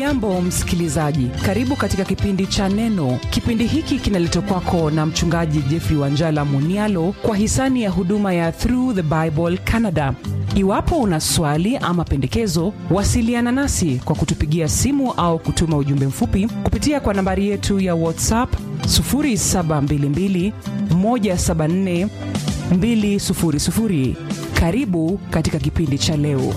hujambo msikilizaji karibu katika kipindi cha neno kipindi hiki kinaletwa kwako na mchungaji jeffrey wanjala munialo kwa hisani ya huduma ya through the bible canada iwapo una swali ama pendekezo wasiliana nasi kwa kutupigia simu au kutuma ujumbe mfupi kupitia kwa nambari yetu ya whatsapp 722 174 200 karibu katika kipindi cha leo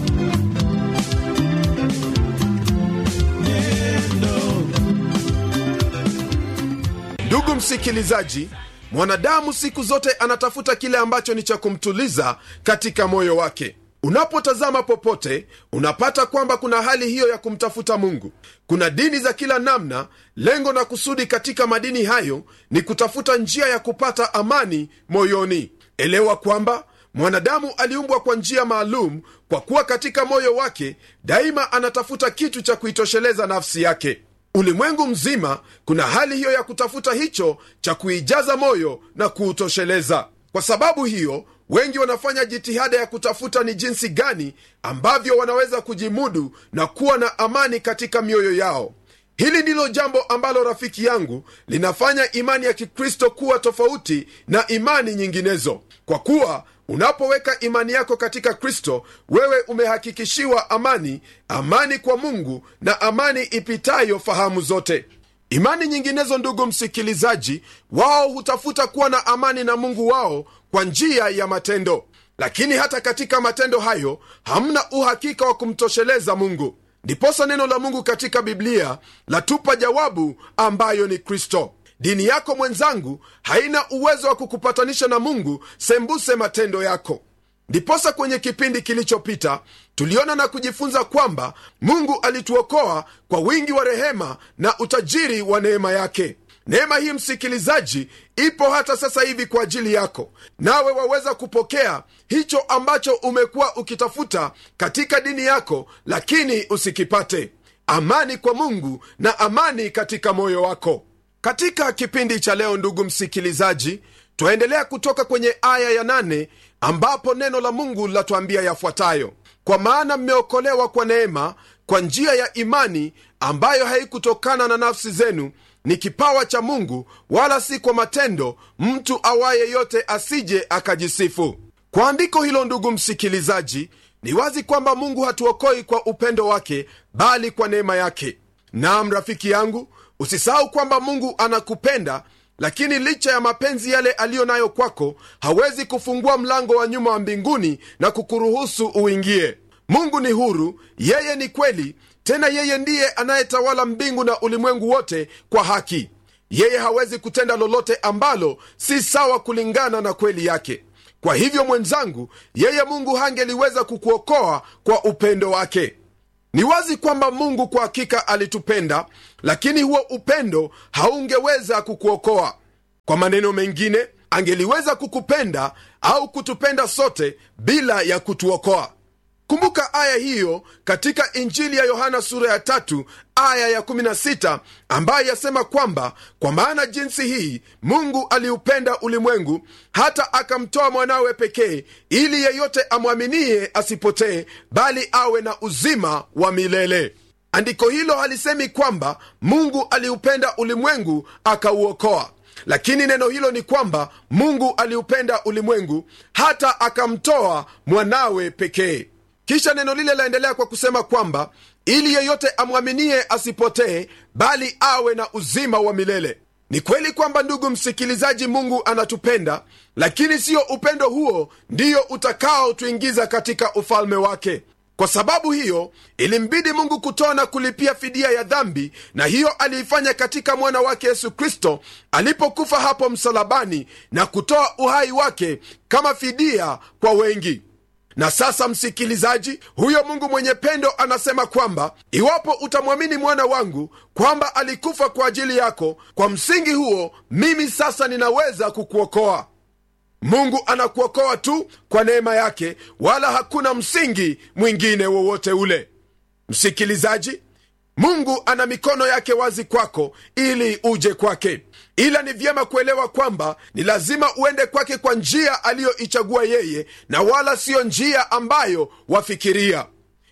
ndugu msikilizaji mwanadamu siku zote anatafuta kile ambacho ni cha kumtuliza katika moyo wake unapotazama popote unapata kwamba kuna hali hiyo ya kumtafuta mungu kuna dini za kila namna lengo na kusudi katika madini hayo ni kutafuta njia ya kupata amani moyoni elewa kwamba mwanadamu aliumbwa kwa njia maalum kwa kuwa katika moyo wake daima anatafuta kitu cha kuitosheleza nafsi yake ulimwengu mzima kuna hali hiyo ya kutafuta hicho cha kuijaza moyo na kuutosheleza kwa sababu hiyo wengi wanafanya jitihada ya kutafuta ni jinsi gani ambavyo wanaweza kujimudu na kuwa na amani katika mioyo yao hili ndilo jambo ambalo rafiki yangu linafanya imani ya kikristo kuwa tofauti na imani nyinginezo kwa kuwa unapoweka imani yako katika kristo wewe umehakikishiwa amani amani kwa mungu na amani ipitayo fahamu zote imani nyinginezo ndugu msikilizaji wao hutafuta kuwa na amani na mungu wao kwa njia ya matendo lakini hata katika matendo hayo hamna uhakika wa kumtosheleza mungu ndiposa neno la mungu katika biblia latupa jawabu ambayo ni kristo dini yako mwenzangu haina uwezo wa kukupatanisha na mungu sembuse matendo yako ndiposa kwenye kipindi kilichopita tuliona na kujifunza kwamba mungu alituokoa kwa wingi wa rehema na utajiri wa neema yake neema hii msikilizaji ipo hata sasa hivi kwa ajili yako nawe waweza kupokea hicho ambacho umekuwa ukitafuta katika dini yako lakini usikipate amani kwa mungu na amani katika moyo wako katika kipindi cha leo ndugu msikilizaji twaendelea kutoka kwenye aya ya nane ambapo neno la mungu latuambia yafuatayo kwa maana mmeokolewa kwa neema kwa njia ya imani ambayo haikutokana na nafsi zenu ni kipawa cha mungu wala si kwa matendo mtu awaye yote asije akajisifu kwa andiko hilo ndugu msikilizaji ni wazi kwamba mungu hatuokoi kwa upendo wake bali kwa neema yake nam rafiki yangu usisahau kwamba mungu anakupenda lakini licha ya mapenzi yale aliyo nayo kwako hawezi kufungua mlango wa nyuma wa mbinguni na kukuruhusu uingie mungu ni huru yeye ni kweli tena yeye ndiye anayetawala mbingu na ulimwengu wote kwa haki yeye hawezi kutenda lolote ambalo si sawa kulingana na kweli yake kwa hivyo mwenzangu yeye mungu hangeliweza kukuokoa kwa upendo wake ni wazi kwamba mungu kwa hakika alitupenda lakini huo upendo haungeweza kukuokoa kwa maneno mengine angeliweza kukupenda au kutupenda sote bila ya kutuokoa kumbuka aya hiyo katika injili ya yohana sura ya tatu aya ya 16 ambayo yasema kwamba kwa maana jinsi hii mungu aliupenda ulimwengu hata akamtoa mwanawe pekee ili yeyote amwaminie asipotee bali awe na uzima wa milele andiko hilo halisemi kwamba mungu aliupenda ulimwengu akauokoa lakini neno hilo ni kwamba mungu aliupenda ulimwengu hata akamtoa mwanawe pekee kisha neno lile laendelea kwa kusema kwamba ili yeyote amwaminie asipotee bali awe na uzima wa milele ni kweli kwamba ndugu msikilizaji mungu anatupenda lakini siyo upendo huo ndiyo utakaotuingiza katika ufalme wake kwa sababu hiyo ilimbidi mungu kutoa na kulipia fidia ya dhambi na hiyo aliifanya katika mwana wake yesu kristo alipokufa hapo msalabani na kutoa uhai wake kama fidia kwa wengi na sasa msikilizaji huyo mungu mwenye pendo anasema kwamba iwapo utamwamini mwana wangu kwamba alikufa kwa ajili yako kwa msingi huo mimi sasa ninaweza kukuokoa mungu anakuokoa tu kwa neema yake wala hakuna msingi mwingine wowote ule msikilizaji mungu ana mikono yake wazi kwako ili uje kwake ila ni vyema kuelewa kwamba ni lazima uende kwake kwa njia aliyoichagua yeye na wala siyo njia ambayo wafikiria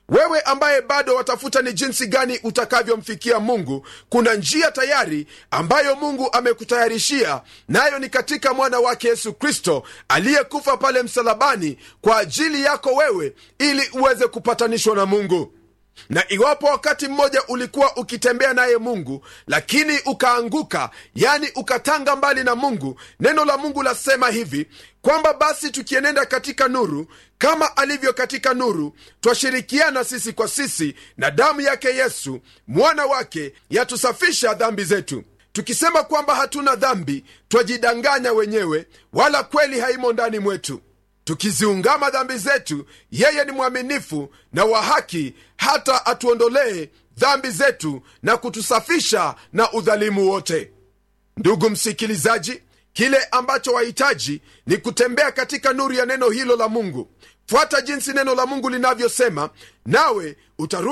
wewe ambaye bado watafuta ni jinsi gani utakavyomfikia mungu kuna njia tayari ambayo mungu amekutayarishia nayo ni katika mwana wake yesu kristo aliyekufa pale msalabani kwa ajili yako wewe ili uweze kupatanishwa na mungu na iwapo wakati mmoja ulikuwa ukitembea naye mungu lakini ukaanguka yani ukatanga mbali na mungu neno la mungu lasema hivi kwamba basi tukienenda katika nuru kama alivyo katika nuru twashirikiana sisi kwa sisi na damu yake yesu mwana wake yatusafisha dhambi zetu tukisema kwamba hatuna dhambi twajidanganya wenyewe wala kweli haimo ndani mwetu tukiziungama dhambi zetu yeye ni mwaminifu na wa haki hata atuondolee dhambi zetu na kutusafisha na udhalimu wote ndugu msikilizaji kile ambacho wahitaji ni kutembea katika nuru ya neno hilo la mungu fuata jinsi neno la mungu linavyosema nawe utarudi